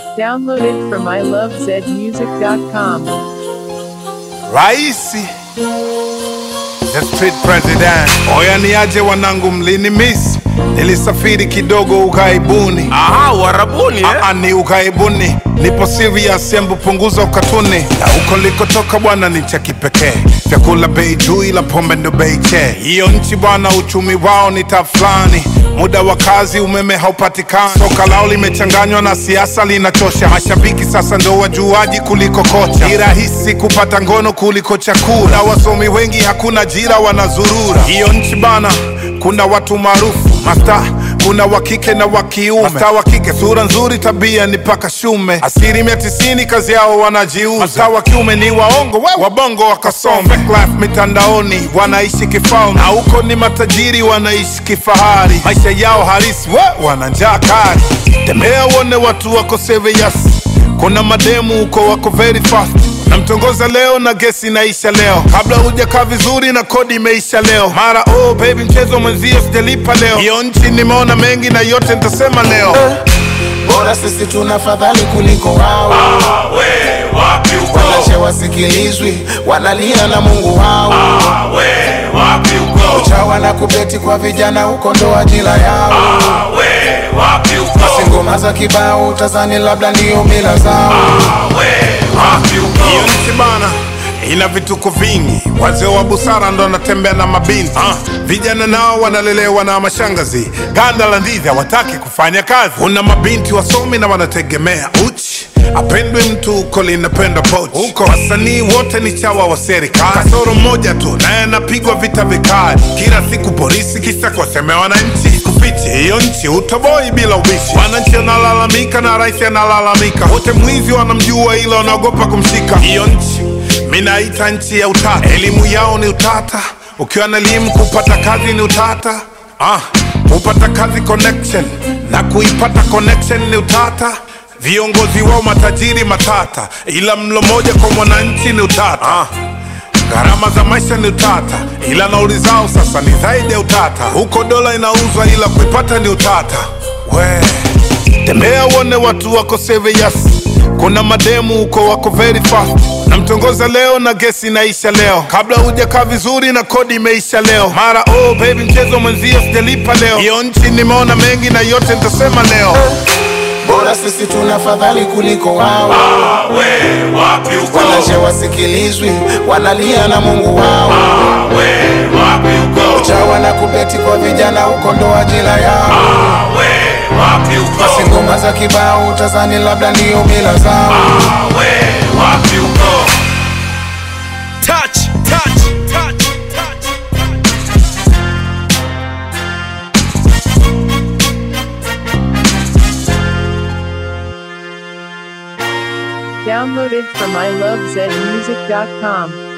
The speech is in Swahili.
Downloaded from ilovezmusic.com. Raisi the street president. Oya niaje wanangu, mlini miss, nilisafiri kidogo ukaibuni. Aha, Uarabuni eh? Aa, ni ukaibuni, nipo serious, embu punguza ukatuni. Na huko likotoka bwana ni cha kipekee, vyakula bei juu, ila pombe ndo bei che. Hiyo nchi bwana, uchumi wao ni tafulani, muda wa kazi, umeme haupatikani, soka lao limechanganywa na siasa, linachosha. Mashabiki sasa ndo wajuaji kuliko kocha, ni rahisi kupata ngono kuliko chakula, na wasomi wengi hakuna ajira, wanazurura. Hiyo nchi bana, kuna watu maarufu masta kuna wa kike na wa kiume. Masta wa kike sura nzuri, tabia ni paka shume. Asilimia tisini kazi yao wanajiuza. Masta wa kiume ni waongo, we wabongo wakasome. Fake life mitandaoni wanaishi kifalme, na huko ni matajiri wanaishi kifahari. Maisha yao halisi we wana njaa kali. Tembea uone watu wako serious. Kuna mademu huko wako very fast namtongoza leo na gesi inaisha leo, kabla hujakaa vizuri na kodi imeisha leo. Mara oh baby, mchezo mwenzio sijalipa leo. Hiyo nchi nimeona mengi na yote nitasema leo. bora sisi tuna fadhali kuliko wao We, wapi uko? wanache wasikilizwi wanalia na mungu wao We, wapi uko? chawa na kubeti kwa vijana huko ndo ajira yao We, wapi uko? basi ngoma za kibao utazani labda ndiyo mila zao We, wapi uko? Hiyo nchi bana ina vituko vingi, wazee wa busara ndo wanatembea na mabinti ah. Vijana nao wanalelewa na mashangazi, ganda la ndizi hawataki kufanya kazi. Kuna mabinti wasomi na wanategemea uchi apendwe mtu huko linapenda pochi huko. Wasanii wote ni chawa wa serikali, kasoro mmoja tu naye anapigwa vita vikali kila siku, polisi kisa kuwasemea wananchi. Kufichi hiyo nchi utoboi bila ubishi, wananchi wanalalamika na rais analalamika, wote mwizi wanamjua, ila wanaogopa kumshika. Hiyo nchi minaita nchi ya utata, elimu yao ni utata. Ukiwa na elimu kupata kazi ni utata. Ah, kupata kazi connection na kuipata connection ni utata. Viongozi wao matajiri matata, ila mlo moja kwa mwananchi ni utata. Ah, gharama za maisha ni utata, ila nauli zao sasa ni zaidi ya utata. Huko dola inauzwa, ila kuipata ni utata. We tembea uone watu wako serious. Kuna mademu huko wako very fast. Namtongoza leo na gesi inaisha leo, kabla hujakaa vizuri na kodi imeisha leo. Mara oh baby, mchezo mwenzio sijalipa leo. Hiyo nchi nimeona mengi na yote nitasema leo. bora sisi tuna fadhali kuliko wao We, wapi uko? wanache wasikilizwi wanalia na mungu wao We, wapi uko? chawa na kubeti kwa vijana huko ndo ajira yao We, wapi uko? basi ngoma za kibao utazani labda ndiyo mila zao We, wapi uko? Touch, touch, touch, touch. Downloaded from ilovezmusic.com.